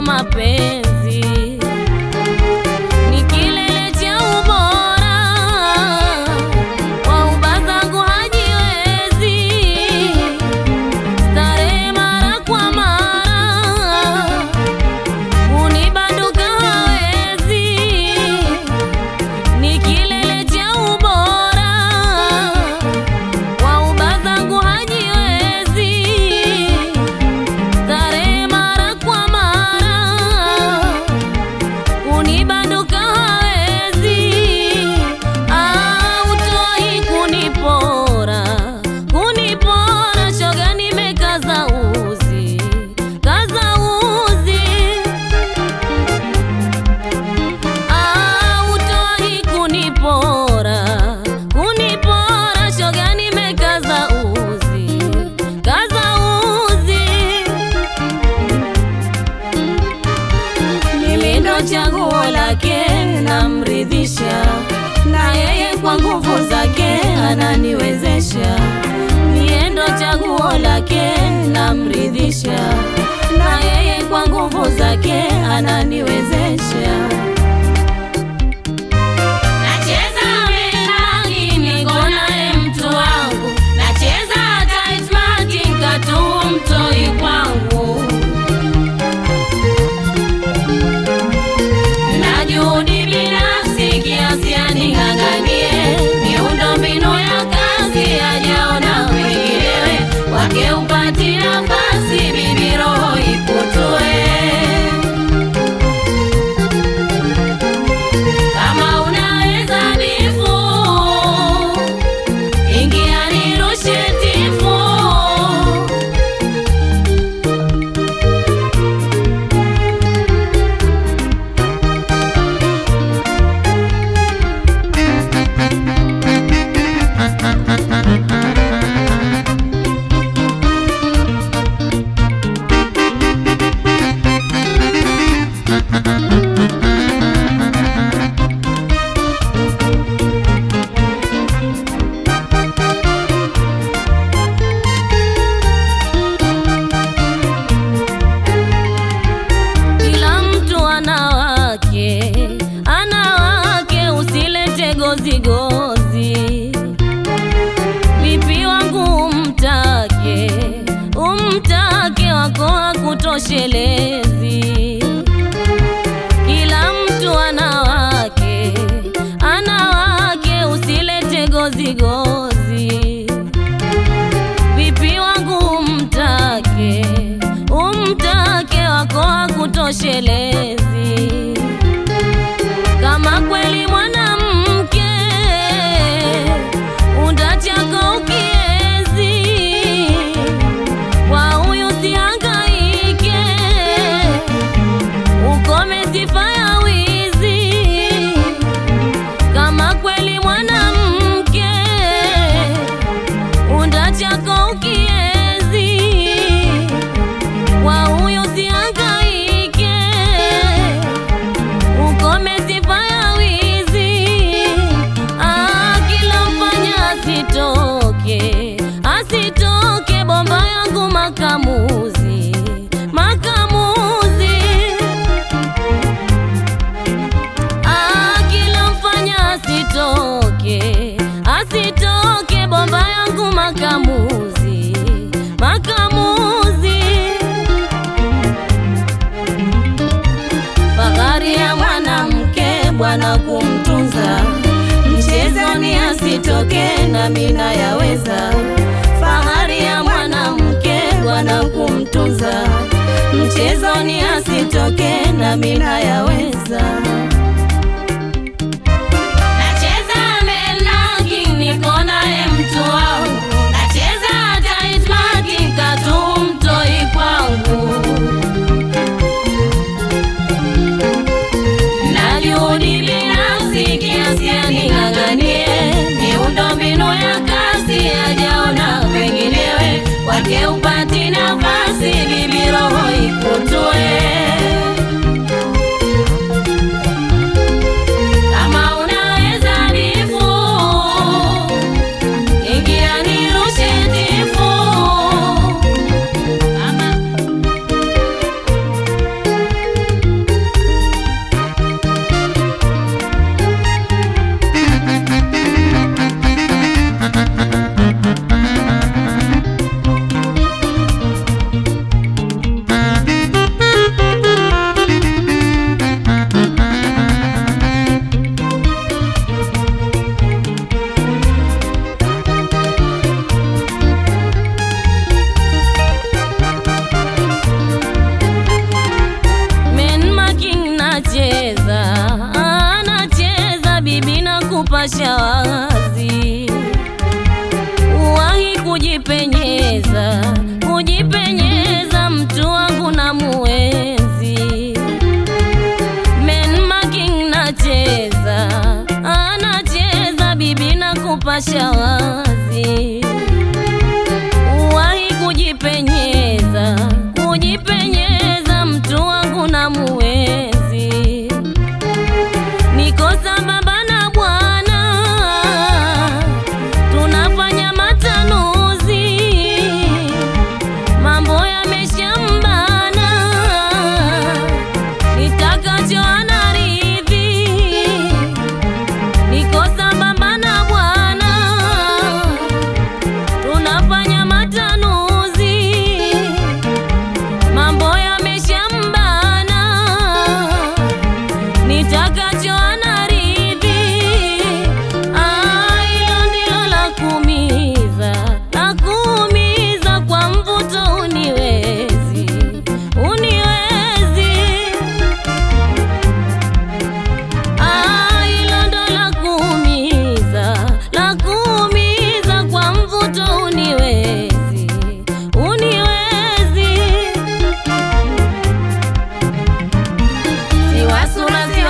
mapenzi ni kilele cha ubora, kwa uba zangu hajiwezi, starehe mara kwa mara, unibanduka hawezi, ni kilele cha ubora, kwa uba zangu hajiwezi, starehe mara kwa mara kunibanduka hawezi, autoi kunipora, kunipora, shoga nimekaza uzi, kaza uzi, autoi kunipora, kunipora, shoga nimekaza uzi, kaza uzi mimi ndo chaguo lake, namridhisha na yeye kwa nguvu zake ananiwezesha. Mie ndo chaguo lake, namridhisha na yeye kwa nguvu zake ananiwezesha. Nacheza menagi niko naye mtu wangu, nacheza tight martin katu mtoi kwangu na juhudi binafsi kiasi aning'ang'anie miundo mbinu ya kazi ajaona wenginewe wake upati nafasi bibi roho ikutue kama unaweza bifu ingia nirushe tifu Kila mtu ana wake, ana wake, usilete gozi gozi. Vipi wangu umtake, umtake wako hakutoshelezi. Kila mtu ana wake, ana wake, usilete gozi gozi vipi wangu umtake umtake wako hakutoshelezi kama kweli mwanamke undachako ukiezi kwa huyu sihangaike ukome sifa ya wizi kama kweli mwanamke unda chako ukiezi kwa huyu sihangaike ukome sifa ya wizi ah, kila mfanya asitoke asitoke bomba yangu makamuzi makamuzi Ah, kila mfanya asitoke asitoke bomba yangu makamuzi makamuzi fahari ya mwanamke bwana kumtunza mchezoni asitoke na mina yaweza fahari ya mwanamke bwana kumtunza mchezoni asitoke na mina yaweza Nacheza menagi niko naye mtu wangu, nacheza tight marking katu mtoi kwangu, na juhudi binafsi kiasi aning'ang'anie miundo mbinu ya kazi ajaona wenginewe wake upati nafasi bibi roho ikutue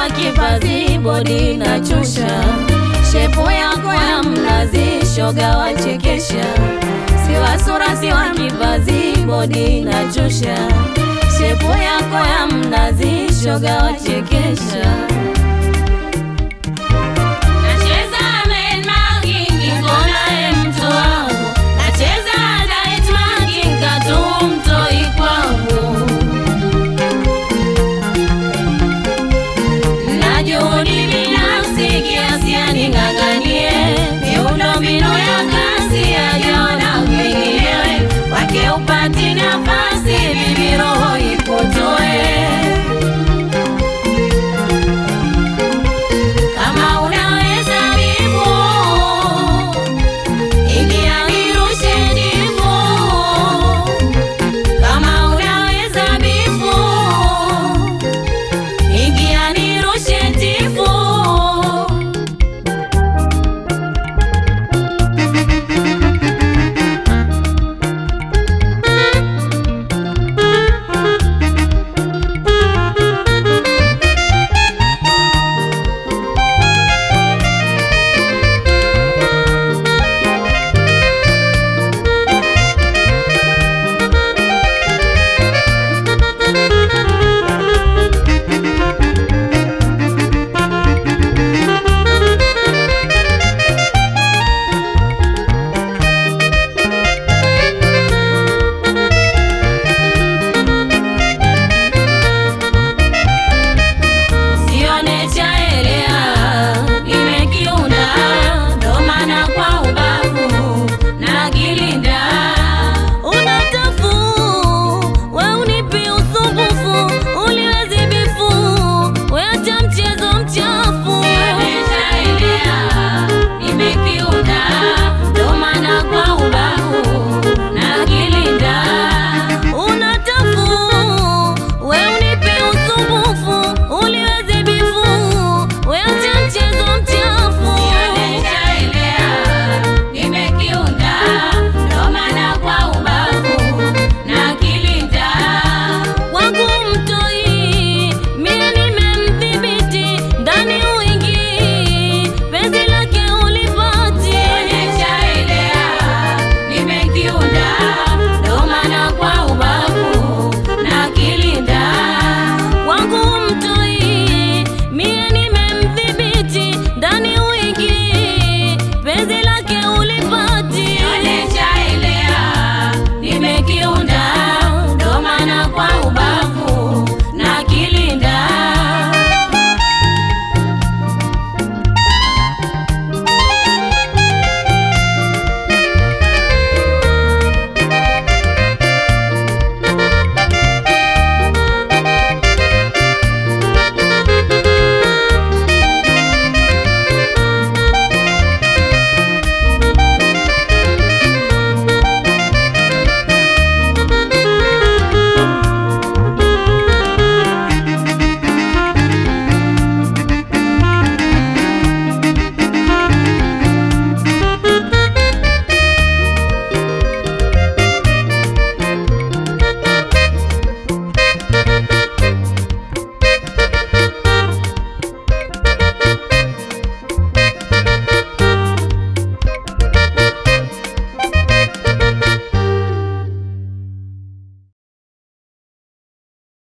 wa kipazi bodi na chusha shepu yako ya mnazi shoga wachekesha siwa sura siwa kipazi bodi na chusha shepu yako ya mnazi shoga wachekesha